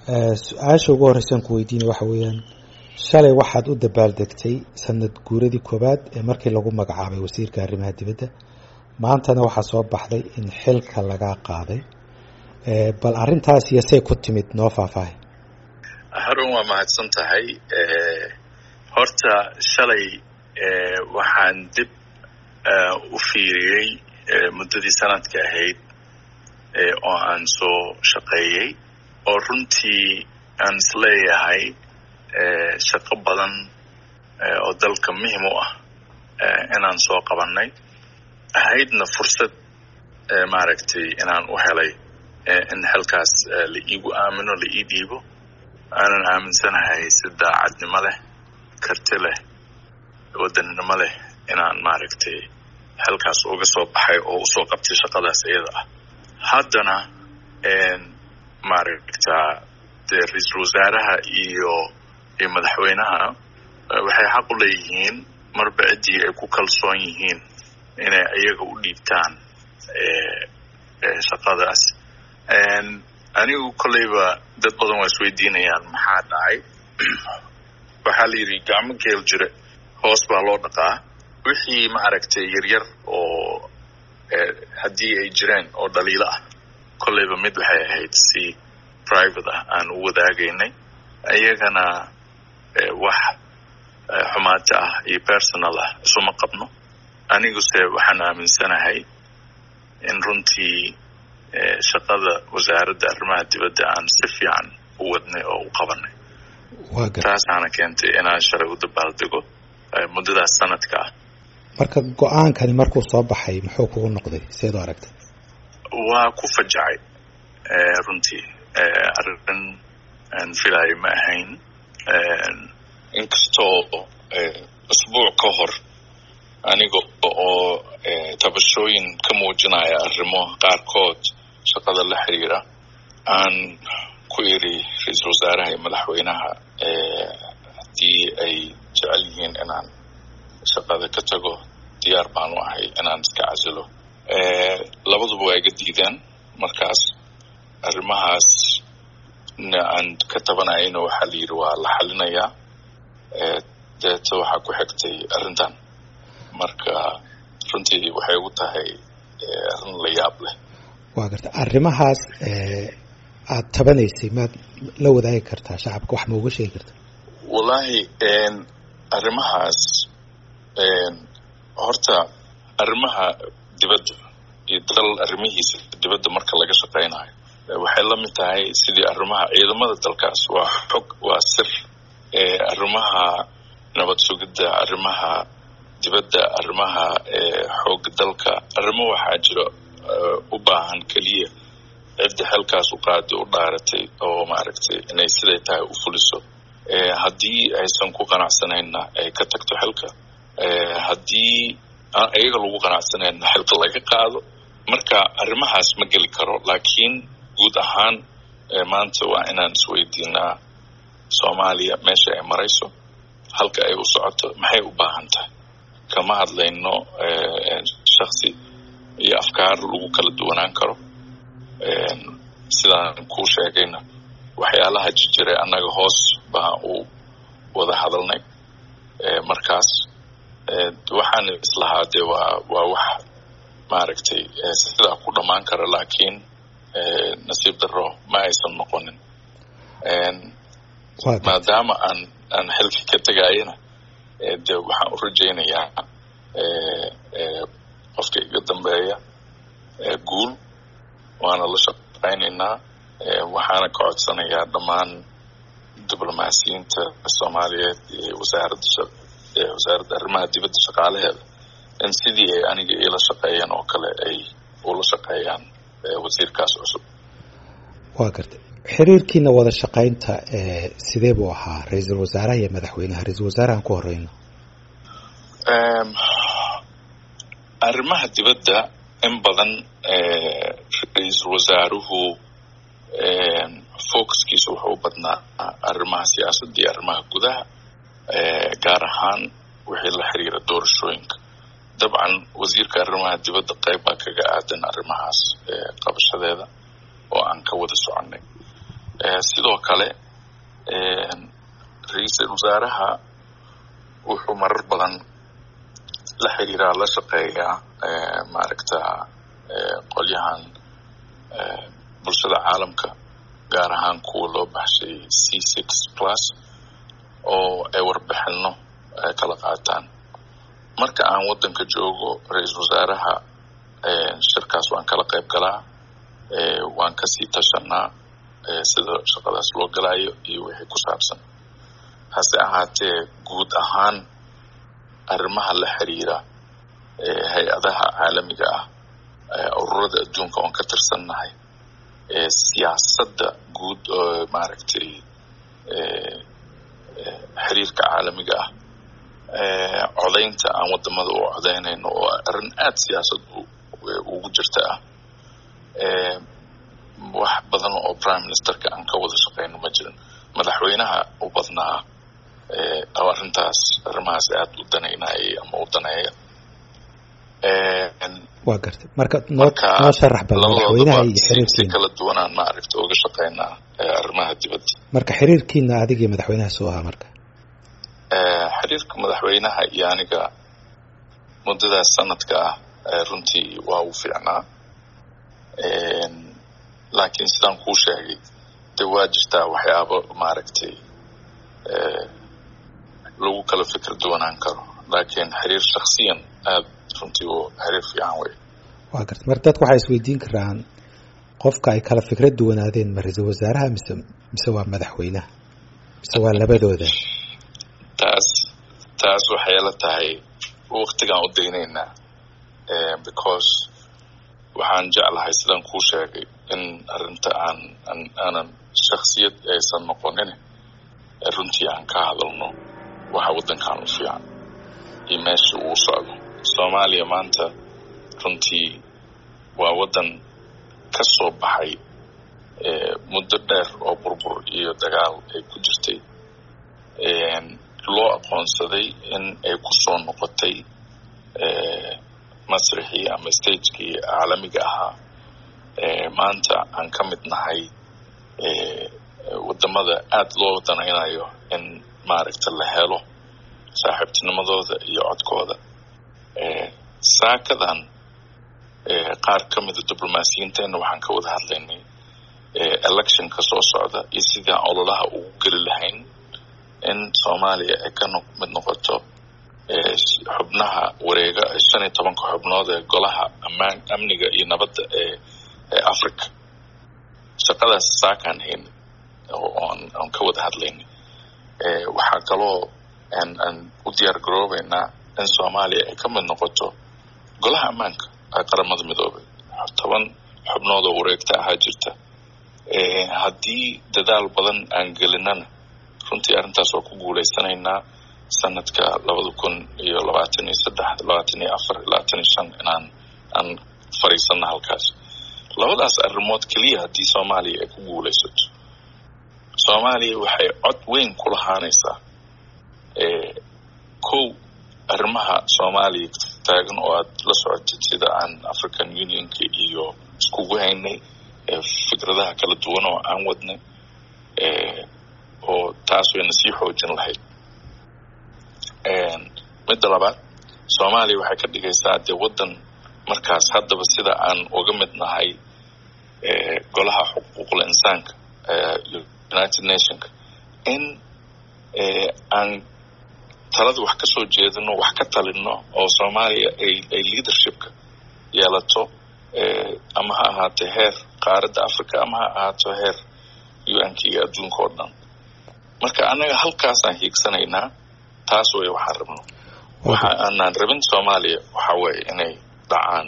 su-aasha ugu horreysaan ku weydiina waxa weeyaan shalay waxaad u dabaaldegtay sanad guuradii koowaad ee markii lagu magacaabay wasiirka arrimaha dibadda maantana waxaa soo baxday in xilka lagaa qaaday bal arrintaas iyo say ku timid noo faahfaahay harun waa mahadsan tahay horta shalay waxaan dib u fiiriyey muddadii sanadka ahayd oo aan soo shaqeeyey oo runtii aan isleeyahay shaqo badan oo dalka muhim u ah inaan soo qabannay ahaydna fursad maaragtay inaan u helay in xilkaas la iigu aamino la ii dhiibo aanan aaminsanahay si daacadnimo leh karti leh wadannimo leh inaan maaragtay xilkaas uga soo baxay oo usoo qabtay shaqadaas iyada ah haddana maaragtaa dee ra-iisul wasaaraha iyo iyo madaxweynaha waxay xaq u leeyihiin marba ciddii ay ku kalsoon yihiin inay iyaga u dhiibtaan shaqadaas anigu kolleyba dad badan waa isweydiinayaan maxaa dhacay waxaa la yidhi gacmo geel jire hoos baa loo dhaqaa wixii maaragtay yaryar oo haddii ay jireen oo dhaliilo ah kolleyba mid waxay ahayd si private ah aan u wadaagaynay iyagana wax xumaata ah iyo personal ah isuma qabno aniguse waxaan aaminsanahay in runtii shaqada wasaaradda arrimaha dibadda aan si fiican u wadnay oo u qabanay taasaana keentay inaan shalay u dabaaldego muddadaas sanadka ah marka go-aankani markuu soo baxay muxuu kugu noqday seed u aragtay waa ku fajacay runtii arrin aan filayo ma ahayn inkastoo usbuuc ka hor aniga oo tabashooyin ka muujinaya arrimo qaarkood shaqada la xiriira aan ku iri ra-iisul wasaaraha iyo madaxweynaha haddii ay jecel yihiin inaan shaqada ka tago diyaar baan u ahay inaan iska casilo labaduba waa iga diideen markaas arrimahaas na aan ka tabanayayna waxaa la yidhi waa la xalinayaa deeta waxaa ku xigtay arrintan marka runtii waxay ugu tahay arrin la yaab leh waa garta arrimahaas aad tabanaysay maad la wadaagi kartaa shacabka wax ma uga sheegi karta wallaahi arrimahaas horta arrimaha dibadda iyo dal arrimihiisa dibadda marka laga shaqaynayo waxay la mid tahay sidii arrimaha ciidamada dalkaas waa xog waa sir arrimaha nabad sugidda arrimaha dibadda arrimaha xooga dalka arrimo waxaa jira u baahan keliya cidda xilkaas u qaaday u dhaaratay oo maaragtay inay siday tahay u fuliso haddii aysan ku qanacsanayna ay ka tagto xilka haddii aan iyaga lagu qanacsanayna xilka laga qaado marka arrimahaas ma geli karo laakiin guud ahaan maanta waa inaan isweydiinaa soomaaliya meesha ay marayso halka ay u socoto maxay u baahan tahay kama hadlayno shaksi iyo afkaar lagu kala duwanaan karo sidaan kuu sheegayna waxyaalaha jijire annaga hoos baa u wada hadalnay markaas waxaan islahaa dee waa waa wax maaragtay sidaa ku dhammaan kara laakiin nasiib daro ma aysan noqonin maadaama aan aan xilka ka tegayana de waxaan u rajaynayaa qofka iga dambeeya guul waana la shaqaynaynaa waxaana ka codsanayaa dhammaan diblomaasiyiinta soomaaliyeed iyo wasaaradda wasaaradda arrimaha dibadda shaqaalaheeda in sidii ay aniga iila shaqeeyeen oo kale ay ula shaqeeyaan wasiirkaas cusub waa gartay xiriirkiina wada shaqaynta sidee buu ahaa ra-iisul wasaaraha iyo madaxweynaha ra-iisul wasaarahan ku horeyno arrimaha dibadda in badan ra-iisul wasaaruhu focuskiisa wuxuu u badnaa arrimaha siyaasadda iyo arrimaha gudaha gaar ahaan wixii la xiriira doorashooyinka dabcan wasiirka arrimaha dibadda qayb baa kaga aadan arrimahaas qabashadeeda oo aan ka wada soconay sidoo kale ra-iisul wasaaraha wuxuu marar badan la xiriiraa la shaqeeyaa maaragta qolyahan bulshada caalamka gaar ahaan kuwa loo baxshay c six plus oo ay warbixino kala qaataan marka aan waddanka joogo ra-iisul wasaaraha shirkaas waan kala qayb galaa waan kasii tashanaa sida shaqadaas loo galaayo iyo wixii ku saabsan hase ahaatee guud ahaan arrimaha la xiriira hay-adaha caalamiga ah ururada adduunka oon ka tirsannahay siyaasadda guud oo maaragtay xiriirka caalamiga ah codaynta aan wadamada u codaynayno oo arrin aada siyaasad ugu jirta ah wax badan oo prime ministerka aan ka wada shaqeyno ma jirin madaxweynaha u badnaa oo arrintaas arrimahaas aada u danaynayay ama u daneeya waa gartay marka noo noo sharax bal madaxweynaha iyo si xiriirkiina kala duwanaan maaragta uga shaqeynaa arrimaha dibadda marka xiriirkiina adiga iyo madaxweynaha soo ahaa marka xiriirka madaxweynaha iyo aniga muddadaas sanadka ah runtii waa u fiicnaa laakiin sidaan kuu sheegay de waa jirtaa waxyaabo maaragtay lagu kala fikir duwanaan karo laakiin xiriir shaksiyan aada runtii u xiriir fiican wey waa gartay marka dadku waxay isweydiin karaan qofka ay kala fikrad duwanaadeen ma ra-iisul wasaaraha mise mise waa madaxweynaha mise waa labadooda taas taas waxay la tahay waktigaan u daynaynaa because waxaan jeclahay sidaan kuu sheegay in arrinta aan aan aanan shaksiyad aysan noqonin runtii aan ka hadalno waxa waddankan u fiican iyo meesha uu socdo soomaaliya maanta runtii waa waddan ka soo baxay muddo dheer oo burbur iyo dagaal ay ku jirtay loo aqoonsaday in ay ku soo noqotay masrixii ama stagekii caalamiga ahaa maanta aan ka mid nahay wadamada aada loo danaynayo in maaragta la helo saaxiibtinimadooda iyo codkooda saakadan qaar ka mida diblomaasiyiinteenna waxaan ka wada hadlaynay electionka soo socda iyo sidii aan ololaha ugu geli lahayn in soomaaliya ay ka mid noqoto xubnaha wareega shan iyo tobanka xubnood ee golaha amaan amniga iyo nabadda ee ee africa shaqadaas saakaan hayn oon aan ka wada hadlaynay waxaa kaloo aan aan u diyaar garoobeynaa in soomaaliya ay ka mid noqoto golaha ammaanka ee qaramada midoobay toban xubnood oo wareegta ahaa jirta haddii dadaal badan aan gelinana runtii arrintaas waa ku guulaysanaynaa sanadka labada kun iyo labaatan iyo saddex labaatan iyo afar labaatan iyo shan inaan aan fadhiisana halkaas labadaas arrimood keliya haddii soomaaliya ay ku guulaysato soomaaliya waxay cod weyn ku lahaanaysaa kow arrimaha soomaaliya taagan oo aad la socotid sida aan african unionka iyo iskugu haynay fikradaha kala duwan oo aan wadnay oo taas wayna sii xoojin lahayd midda labaad soomaaliya waxay ka dhigaysaa dee waddan markaas haddaba sida aan uga mid nahay golaha xuquuqul insaanka united nationka in aan talada wax ka soo jeedino wax ka talino oo soomaaliya ay ay leadershipka yeelato ama ha ahaatee heer qaaradda africa ama ha ahaato heer u-nka iyo adduunka oo dhan marka annaga halkaasaan hiigsanaynaa taas way waxaan rabno waxa aanaan rabin soomaaliya waxa weeye inay dhacaan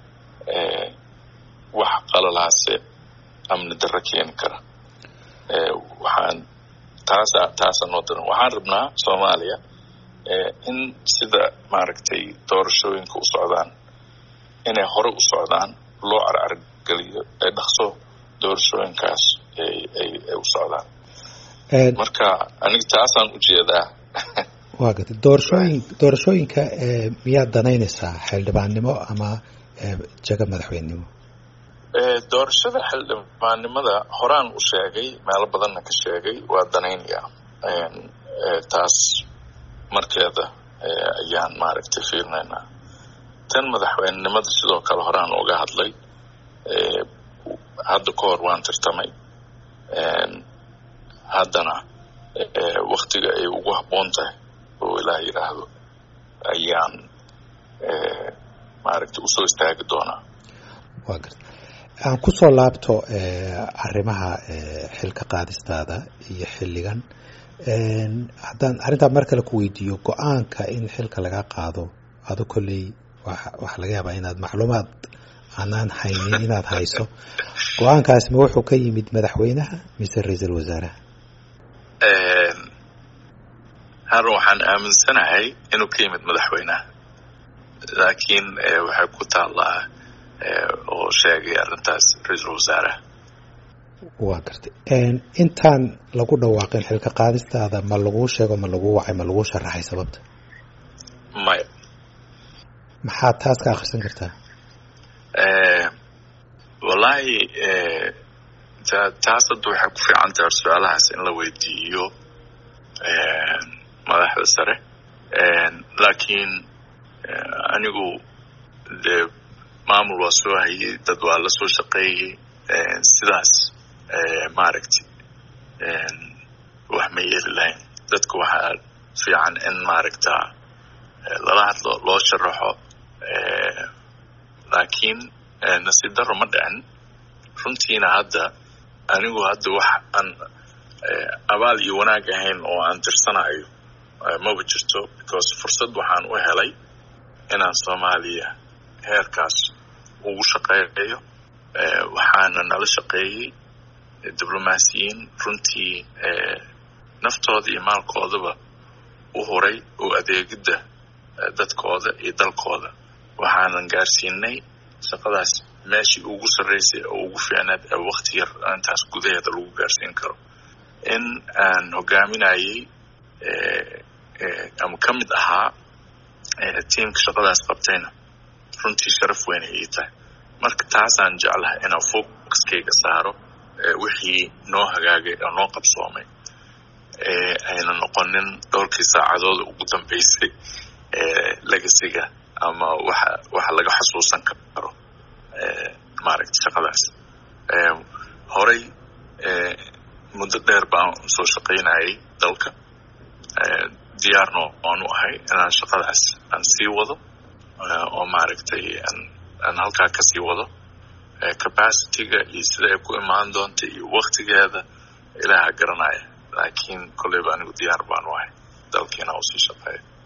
wax qalalaase amni darro keeni kara waxaan taasa taasa noo daran waxaan rabnaa soomaaliya in sida maaragtay doorashooyinka u socdaan inay hore u socdaan loo carcargeliyo ee dhaqso doorashooyinkaas ay ay ay u socdaan marka aniga taasaan ujeedaa waa gartay doorashooyin doorashooyinka miyaad danaynaysaa xildhibaannimo ama jago madaxweynenimo doorashada xildhibaannimada horaan u sheegay meelo badanna ka sheegay waa danaynaya taas markeeda ayaan maaragtay fiirinaynaa tan madaxweynenimada sidoo kale horaan uga hadlay hadda ka hor waan tartamay haddana waktiga ay ugu habboon tahay oo ilaah yidhaahdo ayaan maaragtay usoo istaagi doonaa wa garta aan kusoo laabto arrimaha xilka qaadistaada iyo xilligan haddaan arrintaa mar kale ku weydiiyo go-aanka in xilka laga qaado ado kolley waxaa laga yaabaa inaad macluumaad aanaan haynin inaad hayso go-aankaas ma wuxuu ka yimid madaxweynaha mise ra-iisul wasaaraha harun waxaan aaminsanahay inuu ka yimid madaxweynaha laakiin waxay ku taallaa oo sheegay arrintaas ra-iisul wasaaraha waa gartay intaan lagu dhawaaqin xilka qaadistaada ma laguu sheego ma laguu wacay ma laguu sharaxay sababta maya maxaad taas ka akrisan kartaa wallaahi taas hadda waxay ku fiican tahay su-aalahaas in la weydiiyo madaxda sare laakiin anigu dee maamul waa soo hayay dad waa la soo shaqeeyey sidaas maaragtay wax ma yeeli lahayn dadka waxaa fiican in maaragta lala hadlo loo sharaxo laakiin nasiib daro ma dhicin runtiina hadda anigu hadda wax aan abaal iyo wanaag ahayn oo aan tirsanayo maba jirto because fursad waxaan u helay inaan soomaaliya heerkaas ugu shaqeeyo waxaana nala shaqeeyey diblomaasiyiin runtii naftooda iyo maalkoodaba u huray oo adeegidda dadkooda iyo dalkooda waxaanan gaarsiinay shaqadaas meeshii ugu sarraysay oo ugu fiicnaad ee wakti yar intaas gudaheeda lagu gaarsiin karo in aan hogaaminayey ama ka mid ahaa tiimka shaqadaas qabtayna runtii sharaf weyn ay ii tahay marka taasaan jeclahay inaan focuskayga saaro wixii noo hagaagay oo noo qabsoomay ayna noqonin dhowrkii saacadooda ugu dambeysay legasiga ama waxa waxa laga xasuusan karo maaragta shaqadaas horay muddo dheer baan soo shaqaynayay dalka diyaarno oan u ahay inaan shaqadaas aan sii wado oo maaragtay aan halkaa kasii wado capacityga iyo sida ay ku imaan doonta iyo waktigeeda ilaaha garanaya laakiin kolleyba anigu diyaar baan u ahay dalkiina usii shaqeeya